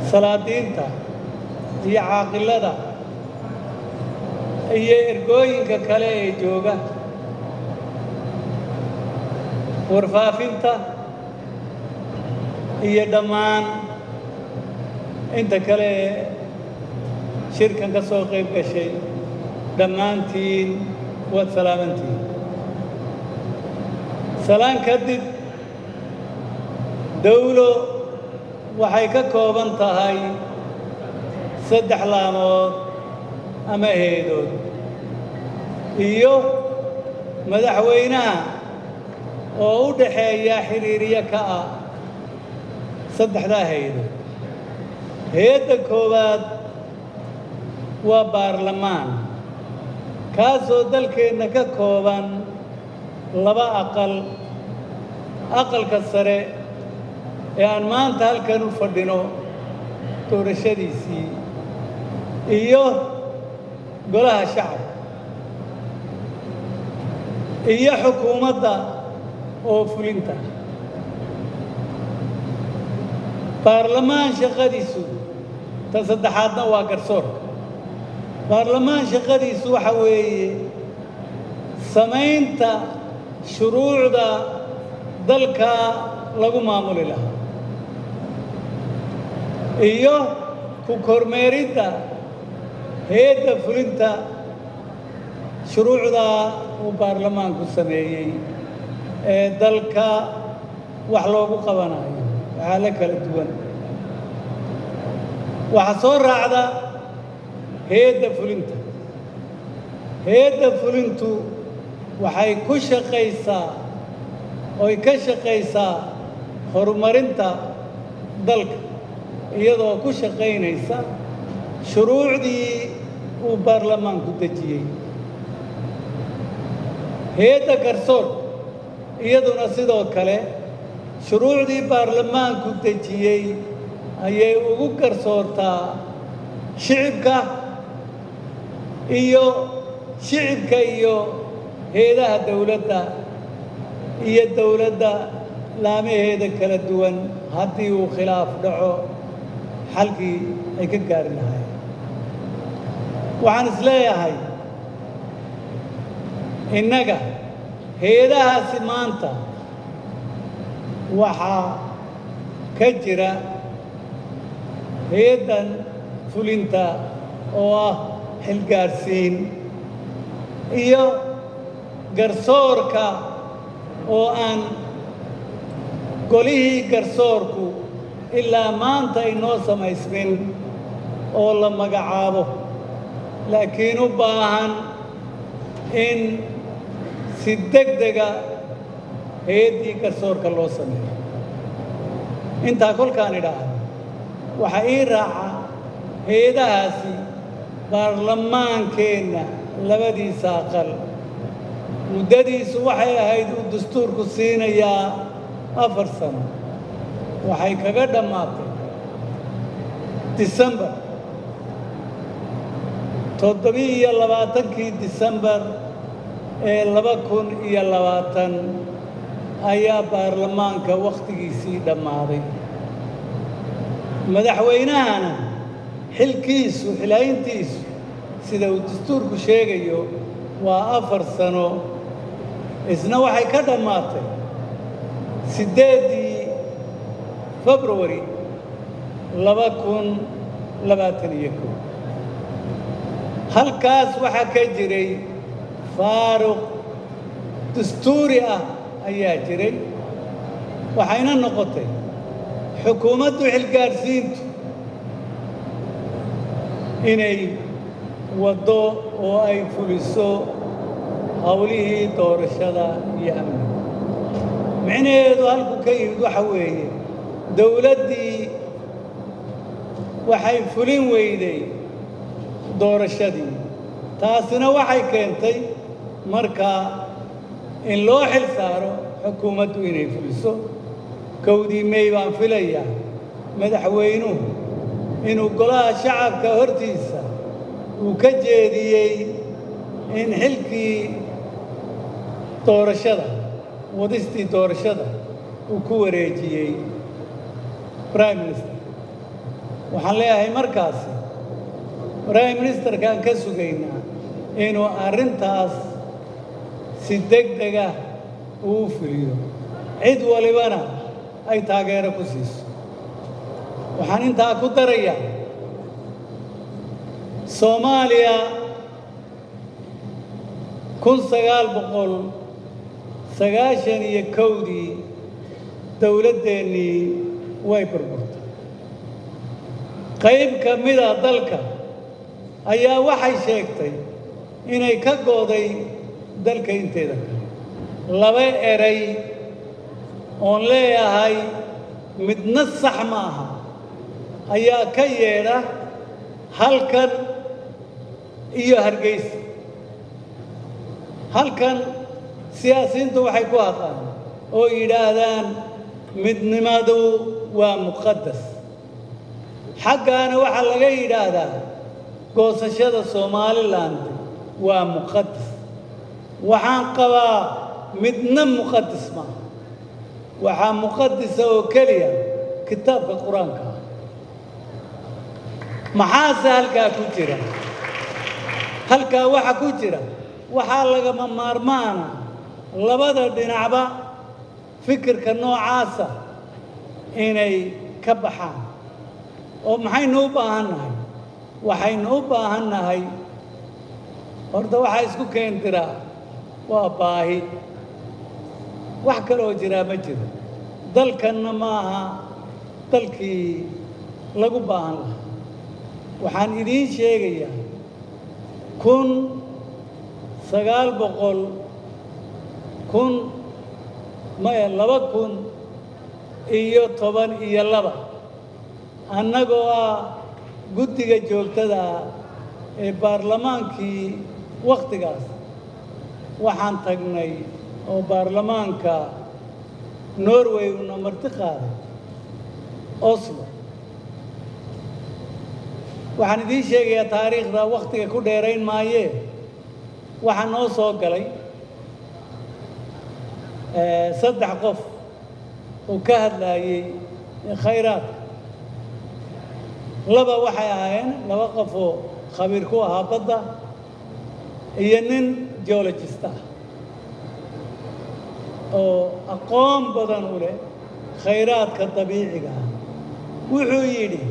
salaadiinta iyo caaqilada iyo ergooyinka kale ee jooga warfaafinta iyo dhammaan inta kale ee shirkan ka soo qayb gashay dhammaantiin waad salaamantihiin salaan kadib dawlo waxay ka kooban tahay saddex laamood ama heedood iyo madaxweynaha oo u dhaxeeya xiriiryo ka ah saddexdaa hay-adood hay-adda koowaad waa baarlamaan kaasoo dalkeenna ka kooban laba aqal aqalka sare ee aan maanta halkan u fadhino doorashadiisii iyo golaha shacabka iyo xukuumadda oo fulinta baarlamaan shaqadiisu ta saddexaadna waa garsoorka baarlamaan shaqadiisu waxa weeye samaynta shuruucda dalka lagu maamuli lahaa iyo ku kormeeridda hay-adda fulinta shuruucda uu baarlamaanku sameeyey ee dalka wax loogu qabanayo waxaala kala duwan waxaa soo raacda hay-adda fulinta hay-adda fulintu waxay ku shaqaysaa oy ka shaqaysaa horumarinta dalka iyadoo ku shaqaynaysa shuruucdii uu baarlamaanku dejiyey hay-adda garsoor iyaduna sidoo kale shuruucdii baarlamaanku dejiyey ayay ugu garsoortaa shicibka iyo shicibka iyo hay-adaha dawladda iyo dawladda laamaheeda kala duwan haddii uu khilaaf dhaco xalkii ay ka gaari lahayn waxaan is leeyahay innaga hay-adahaasi maanta waxaa ka jira hay-addan fulinta oo ah xilgaadhsiin iyo garsoorka oo aan golihii garsoorku ilaa maanta inoo samaysmin oo la magacaabo laakiin u baahan in si deg dega hay-addii garsoorka loo sameeyo intaa kolkaan idhaahdo waxaa ii raaca hay-adahaasi baarlamaankeenna labadiisa aqal muddadiisu waxay ahayd uu dastuurku siinayaa afar sano waxay kaga dhammaatay disembar toddobi-iyo labaatankii disembar ee laba kun iyo labaatan ayaa baarlamaanka wakhtigiisii dhammaaday madaxweynahana xilkiisu xilhayntiisu sida uu dastuurku sheegayo waa afar sano isna waxay ka dhammaatay siddeeddii februari laba kun labaatan iyo kow halkaas waxaa ka jiray faaruq dastuuri ah ayaa jiray waxayna noqotay xukuumaddu xilgaadhsiintu inay waddo oo ay fuliso howlihii doorashada iyo amniga micnaheedu halku ka yimid waxa weeye dawladdii waxay fulin weyday doorashadii taasina waxay keentay markaa in loo xil saaro xukuumaddu inay fuliso kowdii mey baan filayaa madaxweynuhu inuu golaha shacabka hortiisa uu ka jeediyey in xilkii doorashada wadistii doorashada uu ku wareejiyey prime minister waxaan leeyahay markaasi prime ministerkaan ka sugaynaa inuu arrintaas si deg dega uu fuliyo cid walibana ay taageero ku siiso waxaan intaa ku darayaa soomaaliya kun sagaal boqol sagaashan iyo kowdii dowladdeennii way burburtay qayb ka mida dalka ayaa waxay sheegtay inay ka gooday dalka inteeda kale laba eray oon leeyahay midna sax ma aha ayaa ka yeedha halkan iyo hargeysa halkan siyaasiyiintu waxay ku hadlaan oo yidhaahdaan midnimadu waa muqadas xaggaana waxaa laga yidhaahdaa goosashada somalilan waa muqadas waxaan qabaa midna muqadas maaha waxaa muqadisa oo keliya kitaabka qur-aanka ah maxaase halkaa ku jira halkaa waxa ku jira waxaa lagama maarmaana labada dhinacba fikirka noocaasa inay ka baxaan oo maxaynu u baahan nahay waxaynu u baahan nahay horta waxaa isku keendiraa waa baahi wax kaloo jiraa ma jiro dalkanna ma aha dalkii lagu baahan lahaa waxaan idiin sheegayaa kun sagaal boqol kun maya laba kun iyo toban iyo laba annagoo ah guddiga joogtada ah ee baarlamaankii wakhtigaas waxaan tagnay oo baarlamaanka norway una marti qaaday oslo waxaan idiin sheegayaa taariikhda wakhtiga ku dheerayn maayee waxaa noo soo galay saddex qof oo ka hadlaayey khayraadka laba waxay ahaayeen laba qof oo khabiir ku ahaa badda iyo nin geologist ah oo aqoon badan u leh khayraadka dabiiciga ah wuxuu yidhi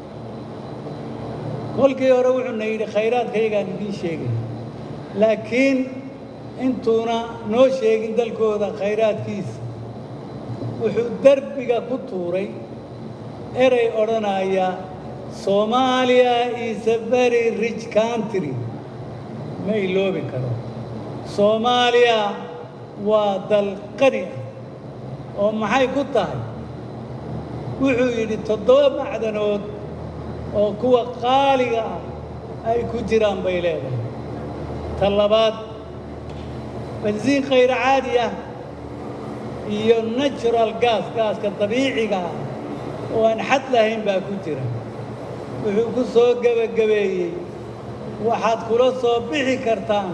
kolkii hore wuxuuna yidhi khayraadkayagaan idiin sheegay laakiin intuuna noo sheegin dalkooda khayraadkiisa wuxuu derbiga ku tuuray erey odhanaya soomaaliya is a very rich country ma iloobi karo soomaaliya waa dal qani ah oo maxay ku tahay wuxuu yidhi toddoba macdanood oo kuwa qaaliga ah ay ku jiraan bay leedahay ta labaad bensiin khayr caadi ah iyo natural gas gaaska dabiiciga ah oo aan xad lahayn baa ku jira wuxuu ku soo gebagabeeyey waxaad kula soo bixi kartaan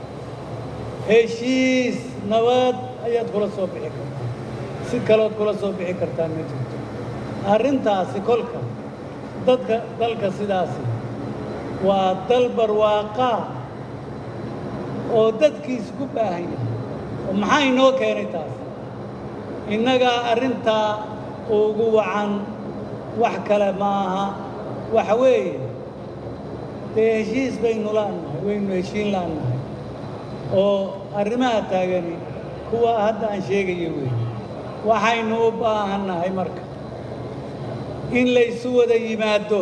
heshiis nabad ayaad kula soo bixi kartaan si kalood kula soo bixi kartaan ma jirto arrintaasi kolka dadka dalka sidaasi waa dal barwaaqaa oo dadkiis ku baahan yahay oo maxaa inoo keenay taas innagaa arrintaa ugu wacan wax kale ma aha waxa weeye dee heshiis baynu la'nahay waynu heshiin la'nahay oo arrimaha taagani kuwa hadda aan sheegayo weeye waxaynu u baahannahay marka in laysu wada yimaaddo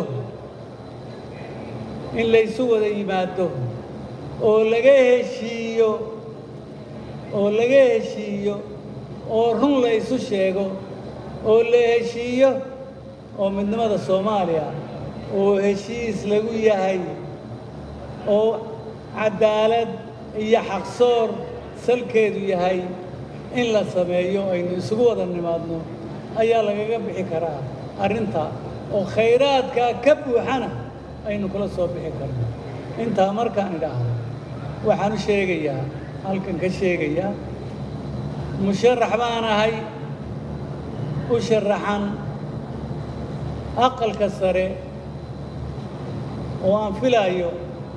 in laysu wada yimaaddo oo laga heshiiyo oo laga heshiiyo oo run la isu sheego oo la heshiiyo oo midnimada soomaaliya oo heshiis lagu yahay oo caddaalad iyo xaqsoor salkeedu yahay in la sameeyo aynu isugu wada nimaadno ayaa lagaga bixi karaa arrinta oo khayraadkaa ka buuxana aynu kula soo bixi karno intaa markaan idhaahdo waxaan u sheegayaa halkan ka sheegayaa musharax baan ahay u sharaxan aqalka sare oo aan filaayo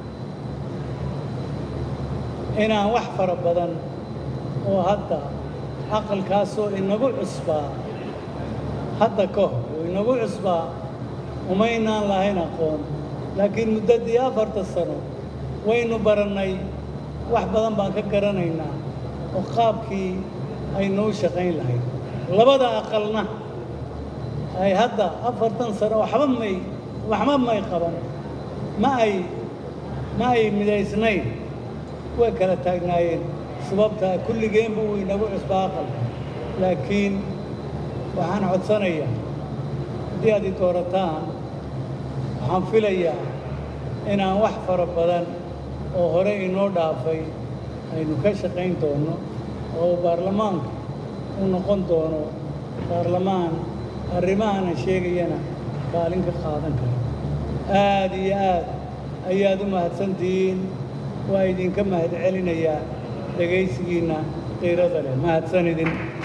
inaan wax fara badan oo hadda aqalkaasoo inagu cusbaa hadda ka hor oo inagu cusbaa umaynaan lahayn aqoon laakiin muddaddii afarta sano waynu barannay wax badan baan ka garanaynaa oo qaabkii aynuu shaqayn lahayd labada aqalna ay hadda afartan sano waxba may waxba may qaban ma ay ma ay midaysnayn way kala taagnaayeen sababtaa kulligeenba uu inagu cusbaa aqalka laakiin waxaan codsanayaa haddii aad i doorataan waxaan filayaa inaan wax fara badan oo hore inoo dhaafay aynu ka shaqayn doono oo baarlamaanka u noqon doono baarlamaan arrimahana sheegayana kaalin ka qaadan kara aad iyo aad ayaad u mahadsantihiin waa idinka mahad celinayaa dhegaysigiinna qiirada leh mahadsan idin